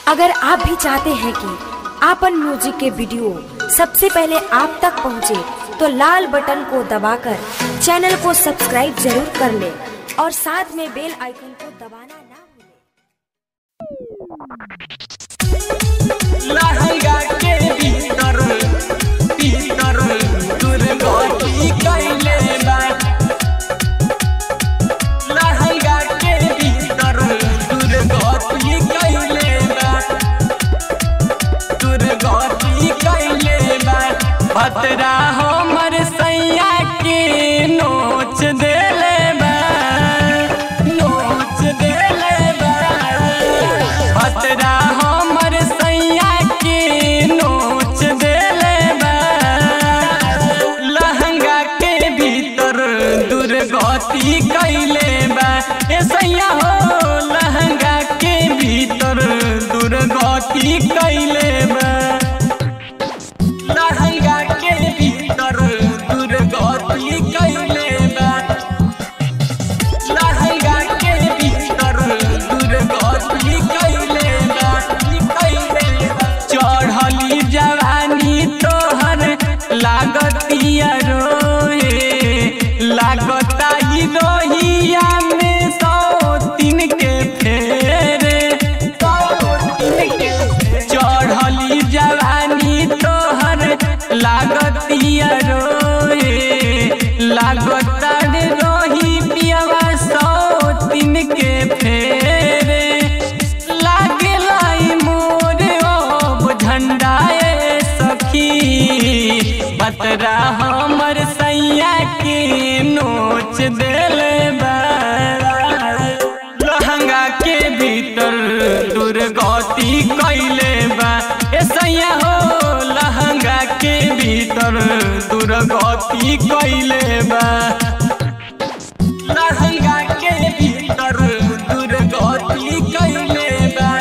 अगर आप भी चाहते हैं कि आपन म्यूजिक के वीडियो सबसे पहले आप तक पहुंचे, तो लाल बटन को दबाकर चैनल को सब्सक्राइब जरूर कर ले और साथ में बेल आइकन को दबाना ना भूलें। लहंगा के भीतर भीतर दुर्गति कैले बा लहंगा के भीतर दुर्गति कैले बा दुर्गति कैले बा भतरा हमर सैया के नोच देले बा नोच देले बा भतरा हमर सैया के नोच देले बा लहंगा के भीतर दुर्गति कैले बा ए सैया हो लहंगा के भीतर दुर्गति कैले बा लहंगा के भीतर दुर्गति कैले बा लहंगा के भीतर दुर्गति कैले बा कैले बा चढ़ली जवानी तोहर लागतिया रोए लागता ही रोहिया में सौ तीन के फेरे सौ तीन के फेरे। चढ़ली जवानी तोहर लागतिया रोए लागता रे रोही पियवा सौ तीन के फेरे लागेला ई मोर ओ झंडाए सखी बतरा हमर सैया के नोच देले बा लहंगा के भीतर दुर्गति कैले बा ए सैया हो लहंगा के भीतर दुर्गति कैले बा लहंगा के भीतर दुर्गति कैले बा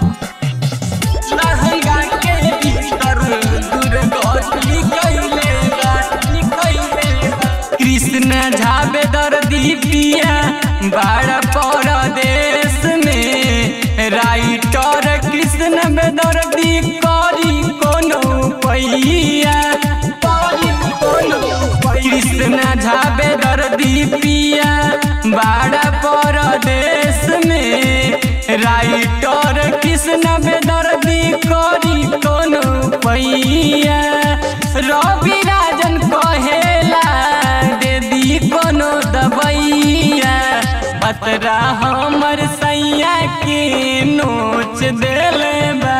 लहंगा के भीतर दुर्गति कैले बा कैले बा कृष्ण झाबे दर्दी पिया बाड़ परदेश में राइटर कृष्ण बेदर्दी करी कोनो पैया करी कोनो कृष्ण झाबे दर्दी पिया बाड़ परदेश में राइटर कृष्ण बेदर्दी करी कोनो पैया रवि राजन कहेला दे दी कोनो दबैया बतरा हमर सैया के नोच देले बा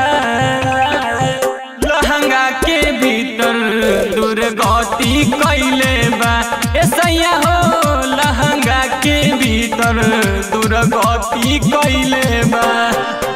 लहंगा के भीतर दुर्गति कैले बा ए सैया हो लहंगा के भीतर दुर्गति कैले बा